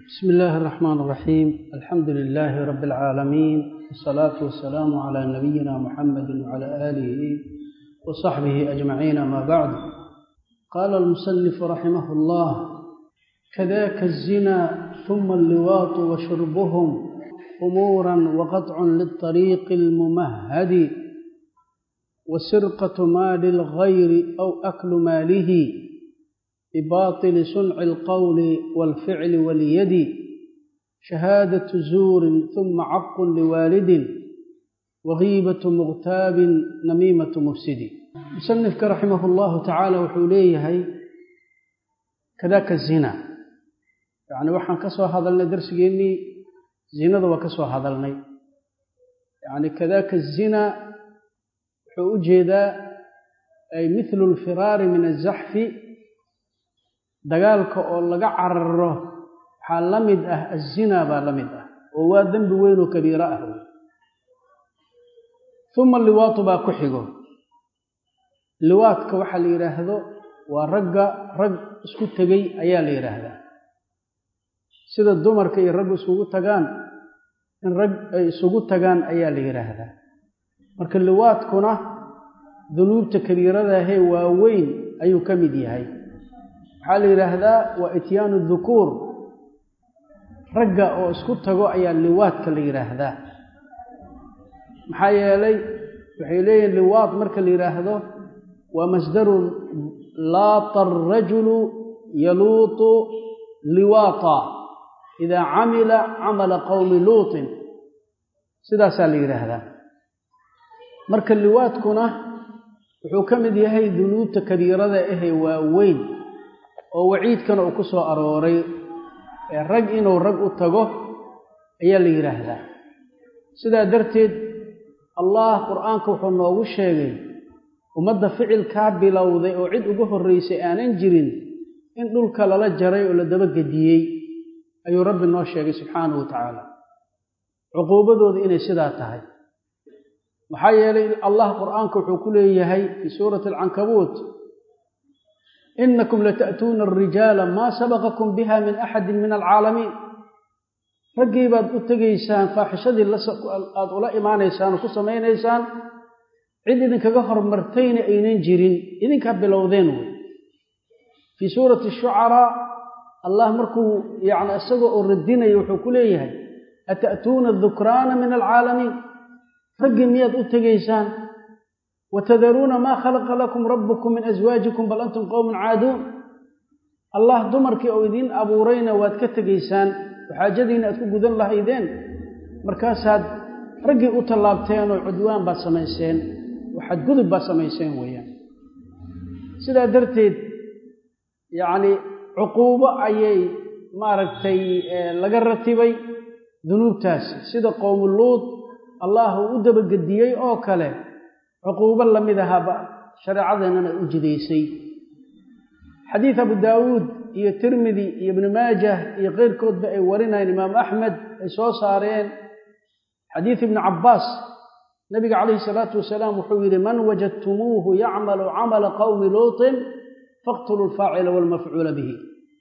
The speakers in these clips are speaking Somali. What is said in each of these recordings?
بسم الله الرحمن الرحيم الحمد لله رب العالمين والصلاة والسلام على نبينا محمد وعلى آله وصحبه أجمعين ما بعد قال المصنف رحمه الله كذاك الزنا ثم اللواط وشربهم أمورا وقطع للطريق الممهد وسرقة مال الغير أو أكل ماله بباطل صنع القول والفعل واليد شهادة زور ثم عق لوالد وغيبة مغتاب نميمة مفسد مصنفك رحمه الله تعالى وحوليه كذاك الزنا يعني waxaan ka soo hadalnay darsigeennii zinada waa ka soo hadalnay yani kadaka الzina wuxuu u jeedaa ay mithlu اlfiraari min الzaxfi dagaalka oo laga cararo waxaa la mid ah azina baa la mid ah oo waa dembi weyn oo kabiiro ah wey uma liwaatu baa ku xigo liwaadka waxaa la yidhaahdo waa ragga rag isku tegey ayaa la yidhaahdaa sida dumarka iyo raggu isugu tagaan in rag ay isugu tagaan ayaa la yidhaahdaa marka liwaadkuna dunuubta kabiiradahee waaweyn ayuu ka mid yahay waxaa la yidhaahdaa waa ityaanu dukuur ragga oo isku tago ayaa liwaadka la yidhaahdaa maxaa yeelay waxay leeyihin liwaad marka la yidhaahdo waa masdarun laata arajulu yaluutu liwaata idaa camila camala qowmi luutin sidaasaa la yidhaahdaa marka liwaadkuna wuxuu ka mid yahay dunuubta kabiirada ahee waaweyn oo waciidkana uu ku soo arooray ee rag inuu rag u tago ayaa la yidhaahdaa sidaa darteed allah qur-aanka wuxuu noogu sheegay ummadda ficilkaa bilowday oo cid uga horraysay aanan jirin in dhulka lala jaray oo la dabagediyey ayuu rabbi noo sheegay subxaanahu wa tacaala cuquubadooda inay sidaa tahay maxaa yeelay allah qur-aanka wuxuu ku leeyahay fii suurati alcankabuut inakum lata'tuuna alrijaala maa sabaqakum biha min axadi min alcaalamiin raggii baad u tegaysaan faaxishadii aada ula imaanaysaan oo ku samaynaysaan cid idinkaga hormartayna aynan jirin idinkaa bilowdeen wey fii suurati shucaraa allah markuu yani isagoo oo radinaya wuxuu ku leeyahay ata'tuuna adukraana min alcaalamiin raggii miyaad u tegaysaan watadaruuna maa khalaqa lakum rabbukum min aswaajikum bal antum qowmun caaduun allah dumarkii oo idiin abuurayna waad ka tegaysaan oo xaajadiina aad ku gudan lahaydeen markaasaad raggii u tallaabteen oo cudwaan baad samayseen oo xadgudub baad samayseen weeyaan sidaa darteed yacni cuquubo ayay maaragtay laga ratibay dunuubtaasi sida qowmuluud allah uu u dabagediyey oo kale cuquubo la mid ahaaba shareecadeennana u jidaysay xadiid abu daawuud iyo tirmidi iyo ibnu maajah iyo keyrkoodba ay warinayeen imaamu axmed ay soo saareen xadiid ibnu cabbaas nabiga calayhi salaatu wasalaam wuxuu yidhi man wajadtumuuhu yacmalu camala qowmi luutin faqtuluu alfaacila waalmafcuula bihi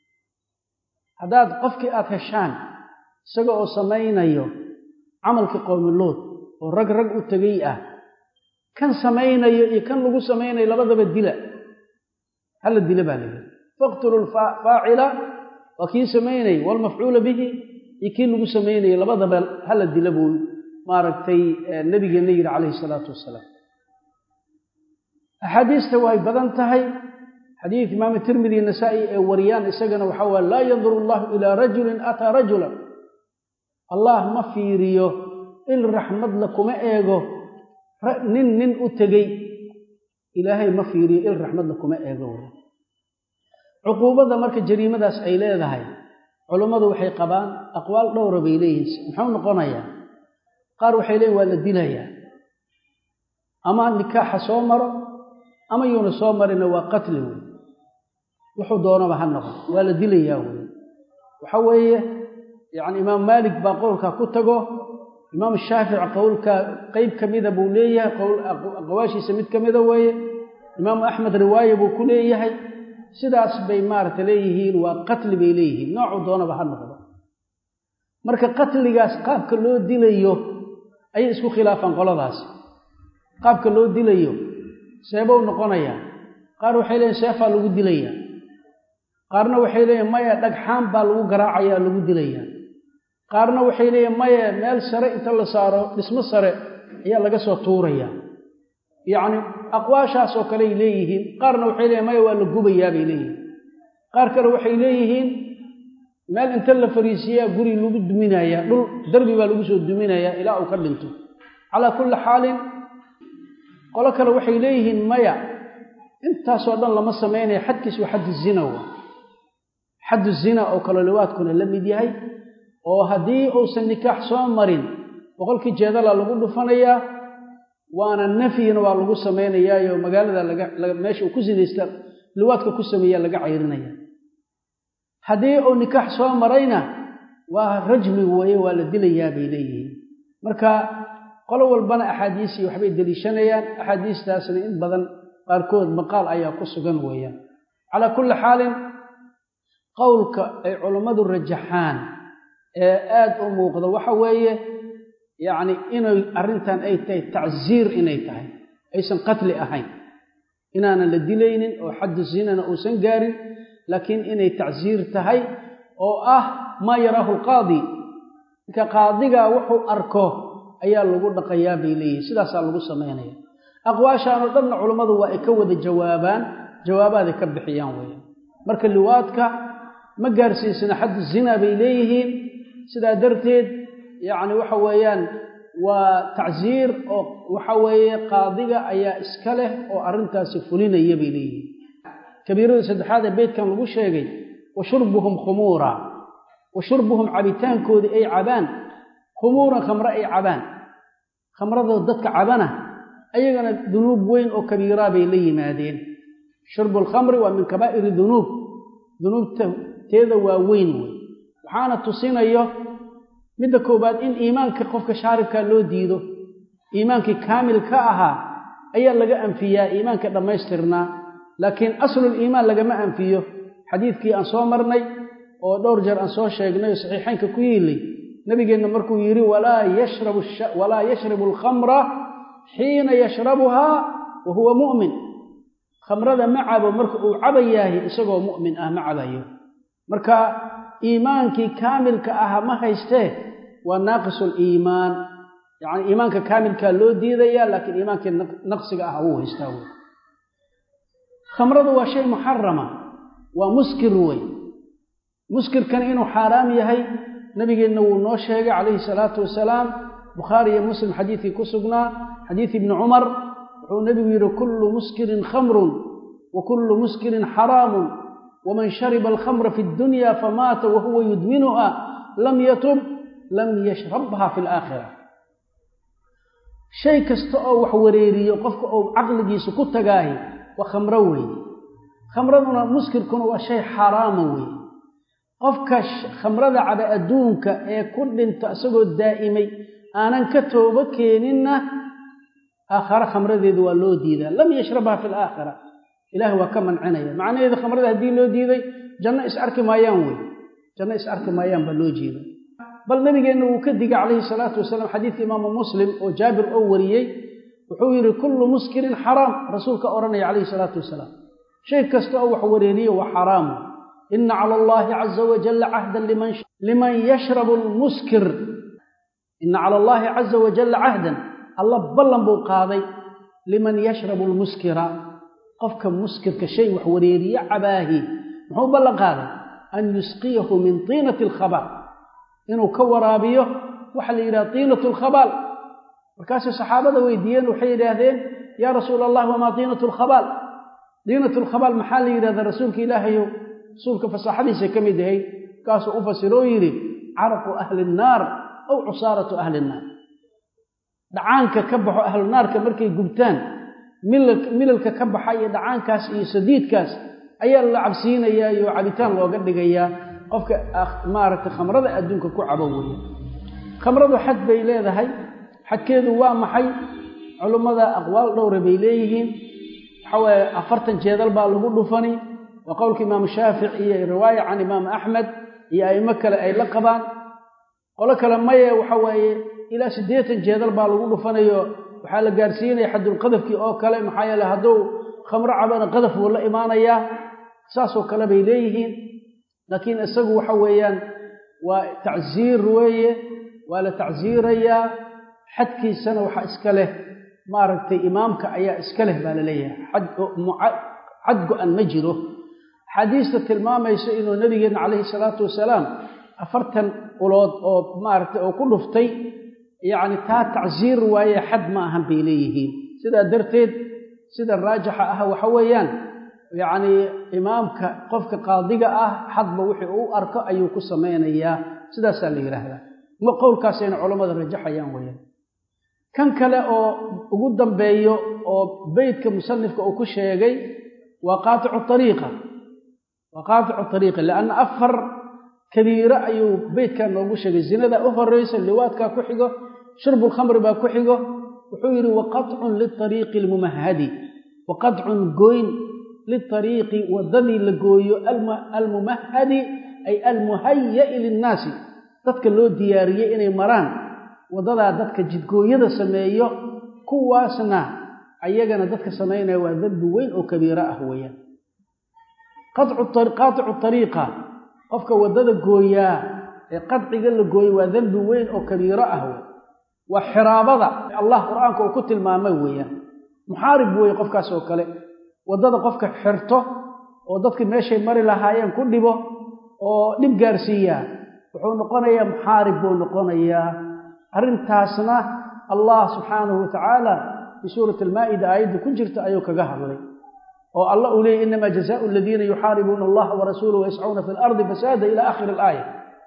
haddaad qofkii aad heshaan isaga oo samaynayo camalkii qowmi luut oo rag rag u tegey ah kan samaynayo iyo kan lagu samaynayo labadaba dila hala dila baa layidhi faqtulu faacila waa kii samaynaya waalmafcuula bihi iyo kii lagu samaynayo labadaba hala dila buu maaragtay nabigeenna yidhi calayhi salaatu wasalaam axaadiista way badan tahay xadiid imaamu tirmidi nasaa'i ee wariyaan isagana waxaa waye laa yanduru allahu ilaa rajulin ataa rajulan allah ma fiiriyo il raxmadla kuma eego nin nin u tegey ilaahay ma fiiriyo il raxmadla kuma eego wey cuquubadda marka jariimadaas ay leedahay culummadu waxay qabaan aqwaal dhowra bay leeyihiin muxuu noqonayaa qaar waxay leeyihin waa la dilayaa ama nikaaxa soo maro ama yuuna soo marina waa qatli wey wuxuu doonaba ha noqon waa la dilayaa wey waxa weeye yacni imaam maalik baa qowlkaa ku tago imaam shaafici qowlka qeyb ka mida buu leeyahay qawaashiisa mid ka mida weeye imaamu axmed riwaaye buu ku leeyahay sidaas bay maaragta leeyihiin waa qatli bay leeyihiin noocuu doonaba ha noqdo marka qatligaas qaabka loo dilayo ayay isku khilaafaan qoladaasi qaabka loo dilayo seebow noqonayaa qaar waxay leeyiin seefaa lagu dilayaa qaarna waxay leeyihin maya dhagxaan baa lagu garaacayaa lagu dilayaa qaarna waxay leeyihin maya meel sare inta la saaro dhismo sare ayaa laga soo tuurayaa yacni aqwaashaasoo kaleay leeyihiin qaarna waxay leeyihin maya waa la gubayaa bay leeyihiin qaar kale waxay leeyihiin meel inta la fariisiyaa guri lagu duminayaa dhul darbi baa lagu soo duminayaa ilaa uu ka dhinto calaa kulli xaalin qolo kale waxay leeyihiin maya intaasoo dhan lama samaynaya xadkiis waa xaddu zina wa xaddu zina oo kale liwaadkuna la mid yahay oo haddii uusan nikaax soo marin boqolkii jeedala lagu dhufanayaa waana nafyina waa lagu samaynayaayo magaalada laga meesha uu ku sinaysta liwaadka ku sameeyaa laga cayrinaya haddii uu nikaax soo marayna waa rajmi weeye waa la dilayaa bay leeyihiin marka qolo walbana axaadiisii waxbay deliishanayaan axaadiistaasna in badan qaarkood maqaal ayaa ku sugan weeyaan calaa kulli xaalin qowlka ay culammadu rajaxaan ee aad u muuqda waxa weeye yacni inay arrintan ay tahay tacsiir inay tahay aysan qatli ahayn inaanan la dilaynin oo xaddu zinana uusan gaarin laakiin inay tacsiir tahay oo ah maa yaraahu alqaadi marka qaadigaa wuxuu arko ayaa lagu dhaqayaa bay leeyihin sidaasaa lagu samaynaya aqwaashaanoo dhanna culammadu waa ay ka wada jawaabaan jawaabaaday ka bixiyaan weeyaan marka liwaadka ma gaarsiisana xaddu zina bay leeyihiin sidaa darteed yacni waxa weeyaan waa tacsiir oo waxa weeye qaadiga ayaa iska leh oo arrintaasi fulinaya bay leeyihiin kabiirada saddexaad ee beydkan lagu sheegay wa shurbuhum khumuura wa shurbuhum cabitaankoodii ay cabaan khumuuran khamre ay cabaan khamradoo dadka cabana ayagana dunuub weyn oo kabiiraa bay la yimaadeen shurbu alkhamri waa min kabaa'iri dunuub dunuubta teeda waa weyn wey waxaana tusinayo midda koowaad in iimaanka qofka shaaribkaa loo diido iimaankii kaamil ka ahaa ayaa laga anfiyaa iimaanka dhammaystirnaa laakiin asluliimaan lagama anfiyo xadiidkii aan soo marnay oo dhowr jeer aan soo sheegnay oo saxiixaynka ku yiilay nabigeenna markuu yidhi walaa yashrabu alkhamra xiina yashrabuhaa wa huwa mu'min khamrada ma cabo marka uu cabayaahi isagoo mu'min ah ma cabayo marka iimaankii kaamilka ah ma haystee waa naaqisuliimaan yacni iimaanka kaamilkaa loo diidaya laakiin iimaankii naqsiga ah wuu haystaa wey khamradu waa shay muxarama waa muskir wey muskirkan inuu xaaraam yahay nabigeenna wuu noo sheegay calayhi salaatu wasalaam bukhaari iyo muslim xadiidkii ku sugnaa xadiid ibni cumar wuxuu nebigu yidhi kullu muskirin khamrun wa kullu muskirin xaraamun waman shariba alkhamra fi ddunya famaata wahuwa yudminuha lam yatub lam yashrabha fi alaakhira shay kasta oo wax wareeriyo qofka uu caqligiisa ku tagaahi waa khamro weeye khamraduna muskirkuna waa shay xaaraama weeye qofka khamrada caba adduunka ee ku dhinta isagoo daa'imay aanan ka toobo keeninna aakhare khamradeedu waa loo diidaa lam yashrabha fi alaakhira ilaahi waa ka mancinaya macnaheedu khamrada haddii loo diiday janno is arki maayaan wey janno is arki maayaan baa loo jeeda bal nabigeenna wuu ka digay calayhi salaatu wasalaam xadiidka imaamu muslim oo jaabir oo wariyey wuxuu yidhi kullu muskirin xaraam rasuulka odhanaya calayhi salaatu wasalaam shay kasta oo wax wareeriyo waa xaraamu ina cala allahi caza wajalla cahdan liman yashrabu lmuskir ina cala allahi caza wajalla cahdan alla ballan buu qaaday liman yashrabu lmuskira qofka muskirka shay wax wareeriye cabaahi muxuu ballan qaaday an yusqiyahu min tiinati alkhabaal inuu ka waraabiyo waxa la yidhaha tiinatu alkhabaal markaasay saxaabada weydiiyeen waxay yidhaahdeen yaa rasuula allah wamaa tiinatu lkhabaal tiinatu lkhabaal maxaa la yidhahdaa rasuulka ilaahayow rasuulka fasaaxadiisa ka mid ahayd markaasuu u fasiroo yidhi caraqu ahli nnaar aw cusaaratu ahli nnaar dhacaanka ka baxo ahlunaarka markay gubtaan milalka ka baxa iyo dhacaankaas iyo sadiidkaas ayaa la cabsiinayaa iyo cabitaan looga dhigayaa qofka maaragtay khamrada adduunka ku cabo weeye khamradu xad bay leedahay xadkeedu waa maxay culummada aqwaal dhowra bay leeyihiin waxaa waaye afartan jeedal baa lagu dhufani waa qowlka imaamu shaafic iyo riwaaya can imaamu axmed iyo a'imo kale ay la qabaan qolo kale maye waxa waaye ilaa siddeetan jeedal baa lagu dhufanayo waxaa la gaarsiinaya xadulqadafkii oo kale maxaa yeele hadduu khamro cabana qadaf wuu la imaanayaa saasoo kale bay leeyihiin laakiin isagu waxa weeyaan waa tacsiir weeye waa la tacsiirayaa xadkiisana waxaa iska leh maaragtay imaamka ayaa iska leh baa la leeyahay xad go-an ma jiro axaadiista tilmaamayso inuu nabigeenna calayhi salaatu wasalaam afartan ulood oo maaragtay oo ku dhuftay yacni taa tacsiir waaye xad ma ahan bay leeyihiin sidaa darteed sida raajixa ah waxa weeyaan yacnii imaamka qofka qaadiga ah xadba wixii uu arko ayuu ku samaynayaa sidaasaa la yidhaahdaa ma qowlkaasayna culammada rajaxayaan weeyaan kan kale oo ugu dambeeyo oo beytka musanifka uu ku sheegay waa qaaticu ariiqa waa qaaticu ariiqa lianna afar kabiiro ayuu beytkan noogu sheegay zinada u horeysa liwaadkaa ku xigo shurbulkhamri baa ku xigo wuxuu yidhi waqacun liariiqi almumahadi waqacun goyn liariiqi waddadii la gooyo almumahadi ay almuhaya'i linnaasi dadka loo diyaariyey inay maraan waddadaa dadka jidgooyada sameeyo kuwaasna ayagana dadka samaynaya waa dembi weyn oo kabiiro ah weeyaan qaaticu ariiqa qofka waddada gooyaa ee qadciga la gooyo waa dembi weyn oo kabiiro ah wey waa xiraabada allah qur-aanka uu ku tilmaamay weeyaan muxaarib weeye qofkaas oo kale waddada qofka xirto oo dadka meeshay mari lahaayeen ku dhibo oo dhib gaarsiiyaa wuxuu noqonayaa muxaarib buu noqonayaa arrintaasna allah subxaanahu watacaala fii suurati almaa'ida aayadda ku jirta ayuu kaga hadlay oo allah uu leeyay inamaa jazaau aladiina yuxaaribuuna allaha warasuulahu wayascuuna fi lardi fasaada ila aakhiri alaaya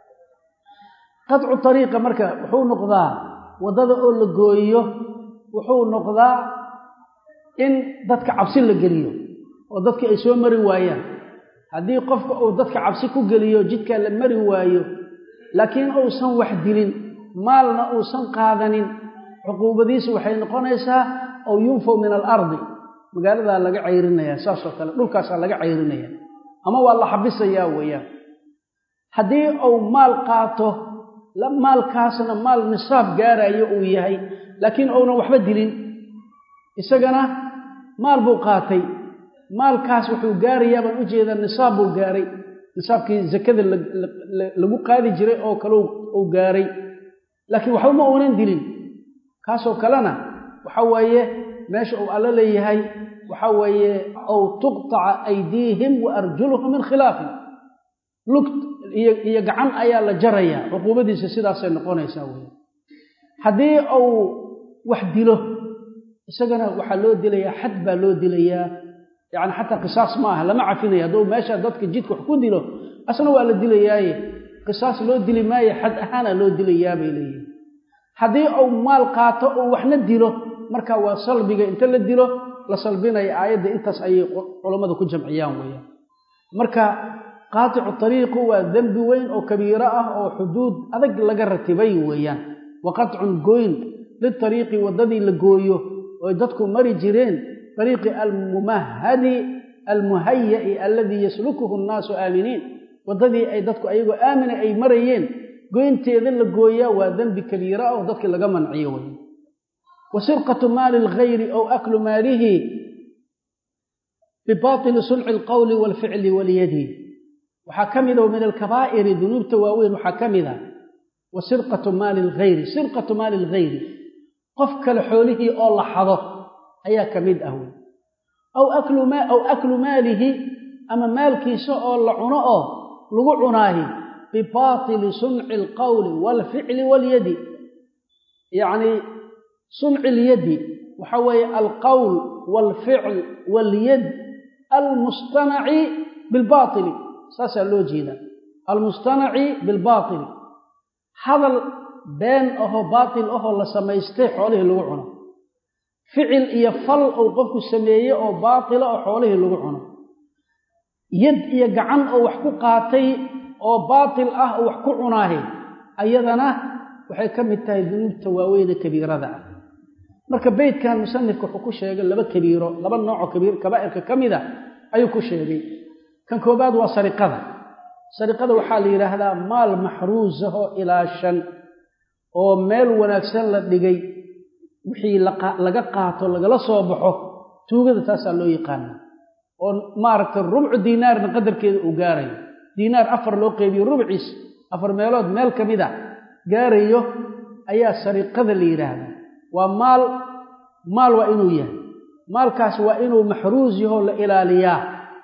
qadcu ariiqa marka wuxuu noqdaa waddada oo la gooyo wuxuu noqdaa in dadka cabsi la geliyo oo dadka ay soo mari waayaan haddii qofka uu dadka cabsi ku geliyo jidkaa la mari waayo laakiin uusan wax dilin maalna uusan qaadanin cuquubadiisu waxay noqonaysaa aw yunfaw min alardi magaaladaa laga cayrinaya saasoo kale dhulkaasaa laga cayrinaya ama waa la xabisayaa weeyaan haddii uu maal qaato maalkaasna maal nisaab gaarayo uu yahay laakiin uunan waxba dilin isagana maal buu qaatay maalkaas wuxuu gaarayaa baan u jeedaa nisaab buu gaaray nisaabkii zakada lagu qaadi jiray oo kale uu gaaray laakiin waxba ma uunan dilin kaasoo kalena waxa weeye meesha uu alla leeyahay waxa weeye aw tuqtaca aydiihim wa arjuluhum min khilaafin lugt iyo gacan ayaa la jarayaa cuquubadiisa sidaasay noqonaysaa wey haddii uu wax dilo isagana waxaa loo dilayaa xad baa loo dilayaa yacni xataa qisaas ma aha lama cafinaya hadduu meesha dadka jidka wax ku dilo asna waa la dilayaaye qisaas loo dili maaye xad ahaana loo dilayaa bay leeyihin haddii uu maal qaato uu waxna dilo marka waa salbiga inta la dilo la salbinaya aayadda intaas ayay culammadu ku jamciyaan weeyaan marka qaaticu ariiqu waa dembi weyn oo kabiiro ah oo xuduud adag laga ratibay weeyaan wa qatcun goyn litariiqi waddadii la gooyo oy dadku mari jireen ariiqi almumahadi almuhaya'i alladii yaslukuhu nnaasu aaminiin waddadii ay dadku ayagoo aamina ay marayeen goynteeda la gooyaa waa dembi kabiira ah oo dadkii laga manciyo wey wa sirqatu maali alghayri aw aklu maalihi bibaatili sunci alqowli waalficli walyadi waxaa ka mida min alkabaa'iri dunuubta waaweyn waxaa ka mida wa sirqatu maali alghayri sirqatu maali alghayri qof kale xoolihii oo la xado ayaa ka mid ah wey aw aw aklu maalihi ama maalkiisa oo la cuno oo lagu cunaahi bibaatili sunci alqowli waalficli walyadi yacnii sunci ilyadi waxa weeye alqowl waalficl waalyad almustanaci bilbaatili saasaa loo jeedaa almustanaci bilbaatili hadal been ahoo baatil ahoo la samaystay xoolihii lagu cuno ficil iyo fal uu qofku sameeye oo baatila oo xoolihii lagu cuno yad iyo gacan oo wax ku qaatay oo baatil ah oo wax ku cunaahi ayadana waxay ka mid tahay dunuubta waaweyne kabiirada ah marka beytkan musanifka wuxuu ku sheegay laba kabiiro laba noocoo kabiir kabaa'irka ka mida ayuu ku sheegay kan koobaad waa sariqada sariqada waxaa la yidhaahdaa maal maxruusahoo ilaashan oo meel wanaagsan la dhigay wixii laga qaato lagala soo baxo tuugada taasaa loo yaqaana oo maaragtay rubcu diinaarna qadarkeeda uu gaarayo diinaar afar loo qeybiyo rubciis afar meelood meel ka mid a gaarayo ayaa sariqada la yidhaahdaa waa maal maal waa inuu yahay maalkaas waa inuu maxruus yahoo la ilaaliyaa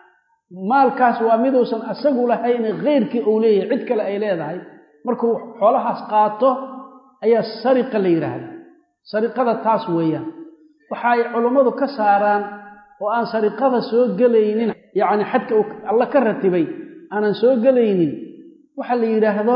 maalkaas waa miduusan asagu lahayne kheyrkii uu leeyahay cid kale ay leedahay markuu xoolahaas qaato ayaa sariqa la yidhaahdaa sariqada taas weeyaan waxa ay culummadu ka saaraan oo aan sariqada soo gelaynin yacni xadka uu alla ka ratibay aanan soo gelaynin waxa la yidhaahdo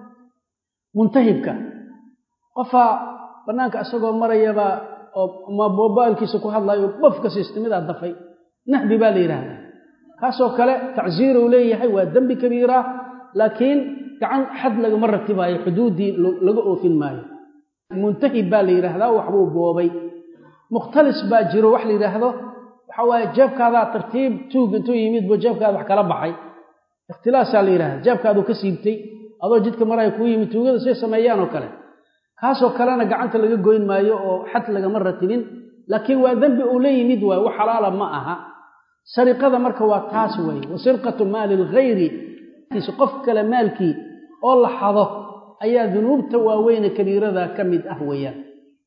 muntahibka qofaa bannaanka isagoo marayaba oo ma mobailkiisa ku hadlayo bofka siistimidaa dafay nahbi baa la yidhaahdaa kaasoo kale tacsiiruu leeyahay waa dembi kabiira laakiin gacan xad lagama ratibaayo xuduuddii laga oofin maayo muntahib baa la yidhaahdaa waxbuu boobay mukhtalis baa jiro wax la yidhaahdo waxa waaye jeebkaadaa tartiib tuug intuu yimid buu jeebkaada wax kala baxay ikhtilaasaa la yidhahda jeebkaaduu ka siibtay adoo jidka maraya kuu yimid tuugada say sameeyaan oo kale kaasoo kalena gacanta laga goyn maayo oo xad lagama ratibin laakiin waa dembi uu la yimid waayo wax xalaala ma aha sariqada marka waa taas weeye wa sirqatu maali lghayri qof kale maalkii oo la xado ayaa dunuubta waaweyne kabiirada ka mid ah weeyaan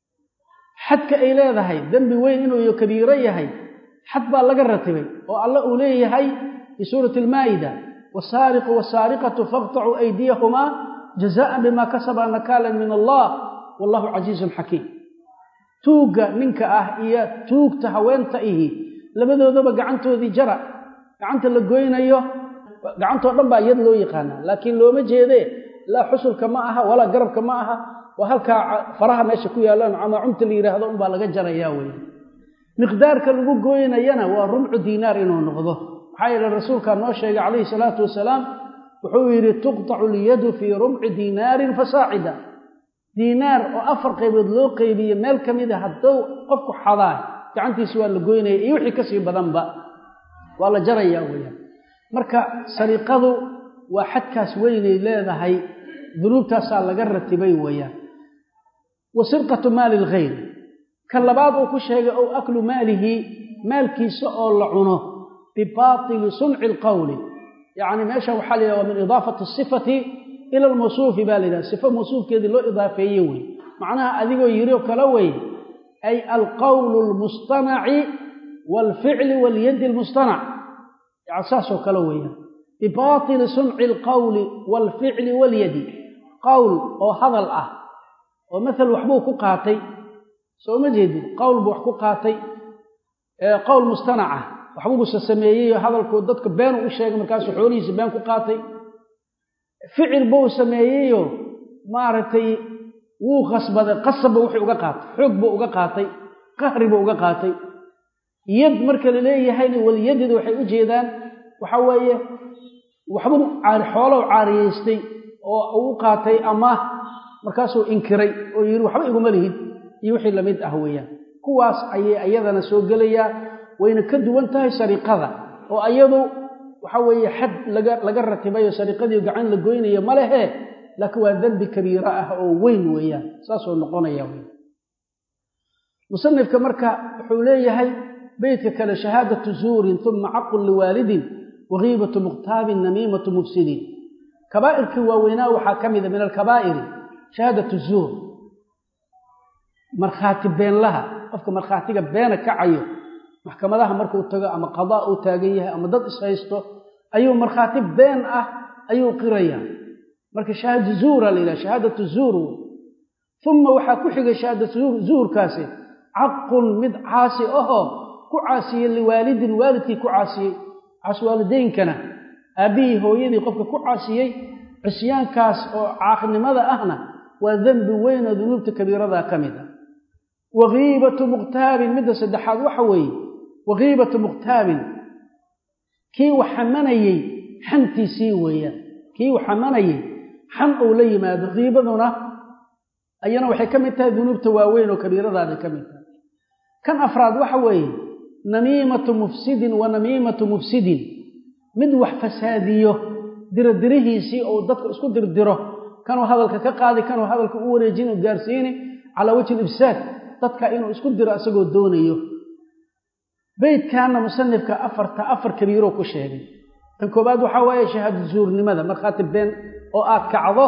xadka ay leedahay dembi weyn inuu kabiiro yahay xad baa laga ratibay oo alla uu leeyahay fii suurati almaa'ida wasaariqu wasaariqatu faqtacuu aydiyahumaa jazaan bima kasaba nakaalan min allah wallahu casiizun xakiim tuugga ninka ah iyo tuugta haweenta ihi labadoodaba gacantoodii jara gacanta la goynayo gacantoo dhan baa iyad loo yaqaanaa laakiin looma jeedee laa xusulka ma aha walaa garabka ma aha waa halkaa faraha meesha ku yaallaan camaacumta la yidhaahdo unbaa laga jarayaa wey miqdaarka lagu gooynayana waa rumcu diinaar inuu noqdo maxaa yeele rasuulkaa noo sheegay calayhi salaatu wasalaam wuxuu yidhi tuqtacu lyadu fii rumci diinaarin fasaacida diinaar oo afar qaybood loo qeybiye meel ka mida hadduu qofku xadaa gacantiisa waa la goynaya iyo wixii kasii badanba waa la jarayaa weyaan marka sariqadu waa xadkaas weynay leedahay dunuubtaasaa laga ratibay weeyaan wa sirqatu maali lghayr ka labaad uu ku sheegay ow aklu maalihi maalkiisa oo la cuno bibaatili sunci lqowli yacni meesha waxaa la yidhaha waa min idaafati sifati ila almawsuufi baa la yidhaha sifo mawsuufkeedii loo idaafeeye wey macnaha adigoo yiri oo kale wey ay alqowlu lmustanaci waalficli walyadi almustanac yani saasoo kale weeyaan bibaatili sunci alqowli waalficli walyadi qowl oo hadal ah oo maal waxbuu ku qaatay soo ma jeedin qowl buu wax ku qaatay qowl mustanacah waxbuusa sameeyey hadalkuu dadka beenu u sheegay markaasuu xoolihiisa been ku qaatay ficil buu sameeyeyo maaragtay wuu khasbaday qasabba wuxuu uga qaatay xoog buu uga qaatay qahri buu uga qaatay yad marka la leeyahayna walyadida waxay u jeedaan waxa weeye waxbuu xoolow caariyeystay oo uu qaatay amaah markaasuu inkiray oo yidhi waxba iguma lihid iyo wixii lamid ah weeyaan kuwaas ayay ayadana soo gelayaa wayna ka duwan tahay sariqada oo ayadu waxa weeye xad laga laga ratibayo sariqadii gacan la goynayo ma lehe laakiin waa dembi kabiiro ah oo weyn weeyaan saasoo noqonaya wey musanifka marka wuxuu leeyahay beytka kale shahaadatu zuurin uma caqun liwaalidin wakiibatu mukhtaabin namiimatu mufsidiin kabaa'irkii waaweynaa waxaa ka mida min alkabaa'iri shahaadatu zuur markhaati beenlaha qofka markhaatiga beena kacayo maxkamadaha markuu tago ama qadaa uu taagan yahay ama dad ishaysto ayuu markhaati been ah ayuu qirayaa marka shahaada zuura la yidhaha shahaadatu zuur wey uma waxaa ku xigay shahaadatu zuurkaasi caqun mid caasi ahoo ku caasiyey liwaalidin waalidkii ku caasiyey caaswaalideynkana aabbihii hooyadii qofka ku caasiyey cisyaankaas oo caaqnimada ahna waa dembi weyn oo dunuubta kabiiradaa ka mid ah wakiibatu mukhtaabin midda saddexaad waxa weeye wakiibatu mukhtaabin kii wax xamanayey xantiisii weeyaan kii wax xamanayey xan uu la yimaado kiibaduna ayana waxay ka mid tahay dunuubta waaweyn oo kabiiradaaday ka mid tahay kan afraad waxa weeye namiimatu mufsidin wa namiimatu mufsidin mid wax fasaadiyo dirodirihiisii ou dadka isku dirdiro kanuu hadalka ka qaadi kanuu hadalka u wareejin u gaarsiini calaa wajhi libsaad dadka inuu isku diro isagoo doonayo beydkaana musanifka afarta afar kabiiroo ku sheegay tan koobaad waxaa waaye shahaado zuurnimada markhaati been oo aad kacdo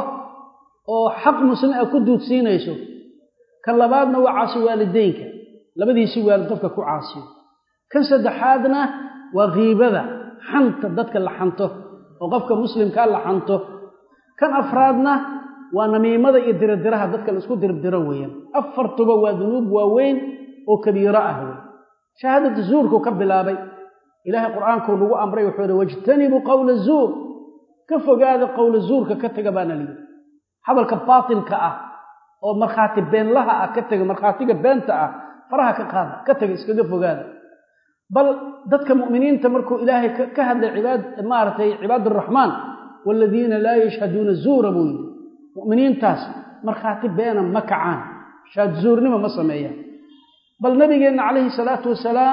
oo xaq muslim a ku duudsiinayso kan labaadna waa caasi waalideynka labadiisii waalid qofka ku caasiyo kan saddexaadna waa kiibada xanta dadka la xanto oo qofka muslimkaa la xanto kan afraadna waa namiimada iyo diradiraha dadka la isku dirdiro weeyaan afartuba waa dunuub waaweyn oo kabiiro ah wey shahaadada zuurkuu ka bilaabay ilaahay qur'aankuu nagu amray wuxuu hi wajtanibuu qowla zuur ka fogaada qowla zuurka ka taga baana layidhi hadalka baatilka ah oo markhaati beenlaha ah ka taga markhaatiga beenta ah faraha ka qaada ka taga iskaga fogaada bal dadka mu'miniinta markuu ilaahay ka hadlay cibaad maaragtay cibaad araxmaan waaladiina laa yashhaduuna zuura buu yidhi mu'miniintaas markhaati beena ma kacaan shaad zuurnimo ma sameeyaan bal nabigeenna calayhi salaatu wasalaam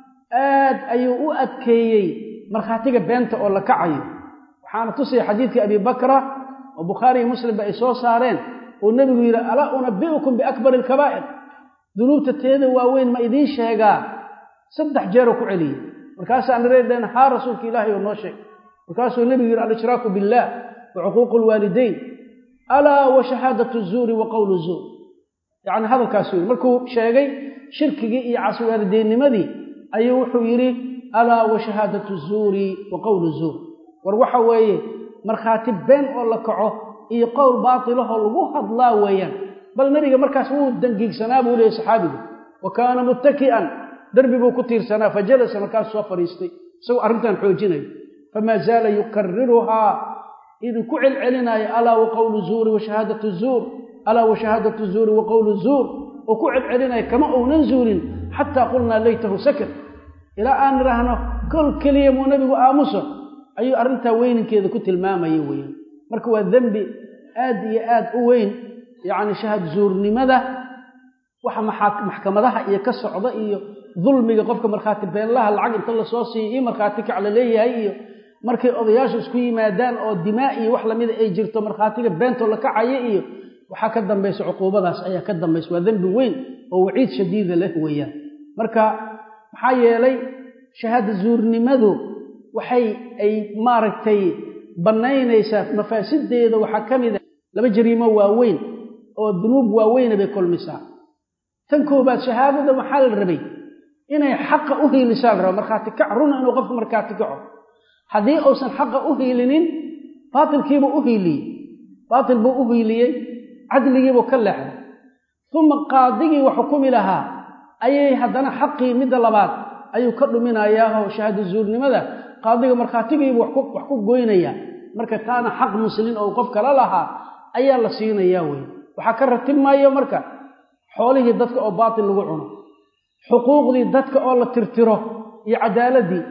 aad ayuu u adkeeyey markhaatiga beenta oo la kacayo waxaana tusaya xadiidkii abi bakra oo bukhaariiyo muslimba ay soo saareen uu nebigu yidhi alaa unabi'ukum biakbari alkabaa'ir dunuubta teeda waaweyn ma idiin sheegaa saddex jeeroo ku celiyey markaasaa nareedheen haa rasuulka ilaahay oo noo sheeg markaasuu nebigu yidhi alishraaku billaah wa cuquuqu lwaalidayn alaa wa shahaadatu zuuri wa qowlu zuur yacni hadalkaasuu yidhi markuu sheegay shirkigii iyo caswaalideynnimadii ayuu wuxuu yidhi alaa wa shahaadatu zuuri wa qowlu zuur war waxa weeye markhaati been oo la kaco iyo qowl baatilahoo lagu hadlaa weeyaan bal nebiga markaas wuu dangiigsanaa buu leeyay saxaabigu wa kaana muttaki'an derbi buu ku tiirsanaa fa jalasa markaasuu soo fadhiistay isagoo arrintan xoojinayo famaa zaala yukariruhaa idin ku celcelinaayo alaa wa qowlu zuuri wa shahaadatu zuur alaa wa shahaadatu zuuri wa qowlu zuur oo ku celcelinaya kama uunan zuulin xataa qulnaa laytahu sakar ilaa aan idhaahno kol keliya muu nebigu aamuso ayuu arrintaa weyninkeeda ku tilmaamaya weeyaan marka waa dembi aad iyo aad u weyn yacni shahaad zuurnimada waxa maxkamadaha iyo ka socda iyo dulmiga qofka markhaati beenlaha lacag inta lasoo siiyo iyo markhaati kac la leeyahay iyo markay odayaashu isku yimaadaan oo dimaa iyo wax lamida ay jirto markhaatiga beentoo la kacayo iyo waxaa ka dambaysa cuquubadaas ayaa ka dambaysa waa dembi weyn oo waciid shadiida leh weeyaan marka maxaa yeelay shahaada zuurnimadu waxay ay maaragtay bannaynaysaa mafaasideeda waxaa ka mid a laba jariimo waaweyn oo dunuub waaweyna bay kulmisaa tan koobaad shahaadada waxaa la rabay inay xaqa u hiilisaa la raba markhaati kac runa inuu qofku markhaati kaco haddii uusan xaqa u hiilinin baatilkiibuu u hiiliyey baatil buu u hiiliyey cadligiibuu ka leexday uma qaadigii wax xukumi lahaa ayay haddana xaqii midda labaad ayuu ka dhuminayaao shahaado zuurnimada qaadiga markhaatigiibuu wax ku goynayaa marka taana xaq muslin oo qof kala lahaa ayaa la siinayaa wey waxaa ka ratibmayo marka xoolihii dadka oo baatil lagu cuno xuquuqdii dadka oo la tirtiro iyo cadaaladii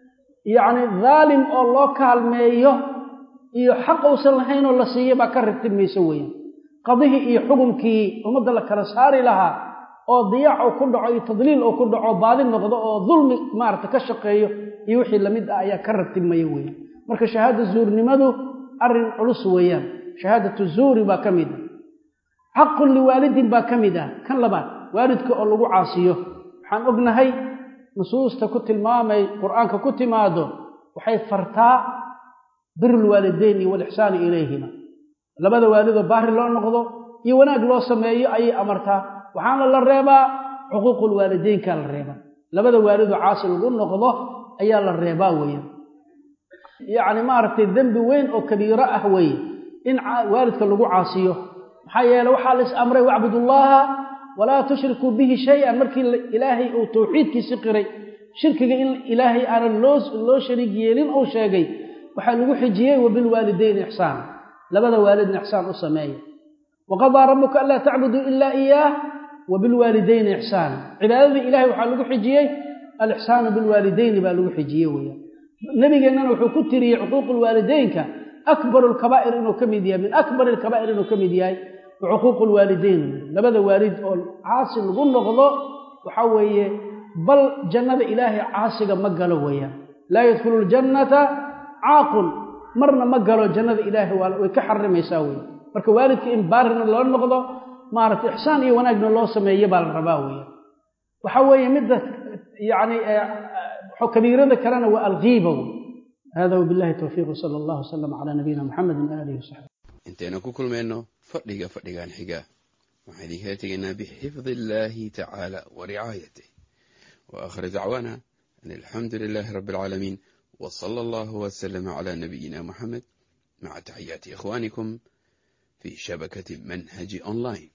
yacni daalim oo loo kaalmeeyo iyo xaq uusan lahaynoo la siiya baa ka ratibmayso weeyaan qadihii iyo xukumkii ummadda la kala saari lahaa oo diyaac uu ku dhaco iyo tadliil uu ku dhaco baadi noqdo oo dulmi maarata ka shaqeeyo iyo wixii lamid ah ayaa ka ratibmaya weeyaan marka shahaada zuurnimadu arrin culus weeyaan shahaadatu zuuri baa ka mid ah xaqun liwaalidin baa ka mid ah kan labaad waalidka oo lagu caasiyo waxaan ognahay nusuusta ku tilmaamay qur-aanka ku timaado waxay fartaa birulwaalideyn iyo walixsaani ilayhima labada waalidoo baari loo noqdo iyo wanaag loo sameeyo ayay amartaa waxaana la reebaa xuquuqulwaalideynkaa la reebaa labada waalidoo caasi lagu noqdo ayaa la reebaa weeyaan yacni maaragtay dembi weyn oo kabiiro ah weeye in waalidka lagu caasiyo maxaa yeele waxaa la is amray wacbudullaaha walaa tushrikuu bihi shay-an markii ilaahay uu tawxiidkiisi qiray shirkiga in ilaahay aanan loo loo shariig yeelin uu sheegay waxaa lagu xijiyey wabilwaalidayni ixsaana labada waalidna ixsaan u sameeya waqadaa rabbuka anlaa tacbuduu ilaa iyaah wabilwaalidayni ixsaana cibaadadii ilahay waxaa lagu xijiyey alixsaanu bilwaalidayni baa lagu xijiyey weeyaan nabigeennana wuxuu ku tiriyey cuquuqulwaalideynka akbaru lkabaa'ir inuu ka mid yahay min akbari alkabaa'ir inuu ka mid yahay wa cuquuqu lwaalideyn labada waalid oo caasi lagu noqdo waxaa weeye bal jannada ilaahay caasiga ma galo weeyaan laa yadkhulu ljannata caaqun marna ma galo jannada ilaahay way ka xarimaysaa wey marka waalidka in baarina loo noqdo maaragtay ixsaan iyo wanaagna loo sameeyo baa la rabaa weeyaan waxa weeye midda yani kabiirada kalena waa alghiiba wey hada wabillahi towfiiq wsala allahu wasalam calaa nabiyina muxamedin waalihi wasaxbi intaynu ku kulmayno fadhiga fadhigan xiga waxaan idinkala tegaynaa bixifdi illaahi tacaala wa ricaayatih wa aakhir dacwaana an alxamdu lilaahi rabbi alcaalamiin wa sala allahu wasalama calaa nabiyina muxamed maca taxiyaati ikhwaanikum fi shabakati manhaji online